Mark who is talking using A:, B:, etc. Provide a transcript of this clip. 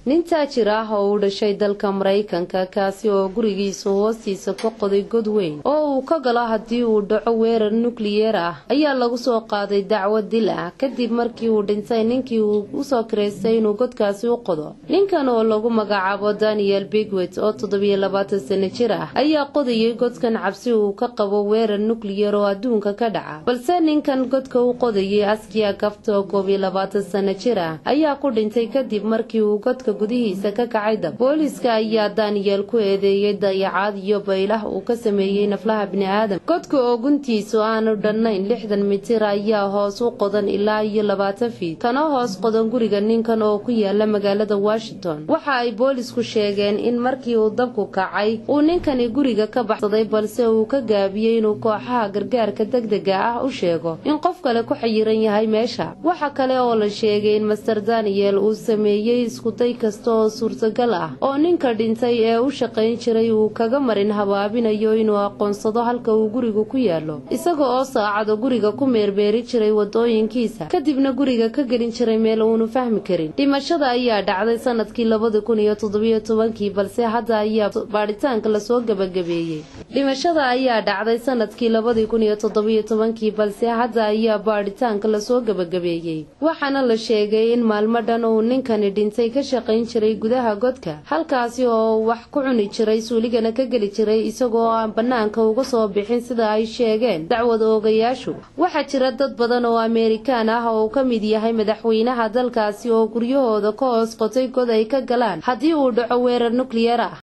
A: nin taajir ah oo u dhashay dalka maraykanka kaasi oo gurigiisa hoostiisa ka qoday god weyn oo uu ka galo haddii uu dhaco weerar nukliyeer ah ayaa lagu soo qaaday dacwo dil ah kadib markii uu dhintay ninkii uu usoo kiraystay inuu godkaasi u qodo ninkan oo lagu magacaabo daniel bigwet oo toddobiyo labaatan sano jir ah ayaa qodayay godkan cabsi uu ka qabo weerar nukliyeer oo adduunka ka dhaca balse ninkan godka u qodayay askiya gafta oo koob iyo labaatan sano jir ah ayaa ku dhintay kadib markii uu godka gudihiisa ka kacay dab booliiska ayaa daniyel ku eedeeyey dayacaad iyo baylah uu ka sameeyey naflaha bini'aadam godka oo guntiisu aanu dhannayn lixdan mitir ayaa hoos u qodan ilaa iyo labaatan fiid kana hoos qodan guriga ninkan oo ku yaala magaalada washington waxa ay boolisku sheegeen in markii uu dabku kacay uu ninkani guriga ka baxsaday balse uu ka gaabiyey inuu kooxaha gargaarka degdega ah u sheego in qof kale ku xayiran yahay meesha waxa kale oo la sheegay in master daniyel uu sameeyey iskuday kasta oo suurtagal ah oo ninka dhintay ee u shaqayn jiray uu kaga marin habaabinayo inuu aqoonsado halka uu gurigu ku yaalo isaga oo saacado guriga ku meerbeeri jiray wadooyinkiisa kadibna guriga ka gelin jiray meel uunu fahmi karin dhimashada ayaa dhacday sanadkii labadi kun iyo toddobiyo tobankii balse hadda ayaa baadhitaanka lasoo gebagabeeyey dhimashada ayaa dhacday sanadkii labadii kun iyo toddobiyo tobankii balse hadda ayaa baadhitaanka lasoo gebagabeeyey waxaana la sheegay in maalmo dhan uu ninkani dhintay ka shaqayn jiray gudaha godka halkaasi oo wax ku cuni jiray suuligana ka geli jiray isagoo aan bannaanka uga soo bixin sida ay sheegeen dacwada oogayaashu waxaa jira dad badan oo ameerikaan ah oo uu ka mid yahay madaxweynaha dalkaasi oo guryahooda ka hoos qotay god ay ka galaan haddii uu dhaco weerar nukliyeer ah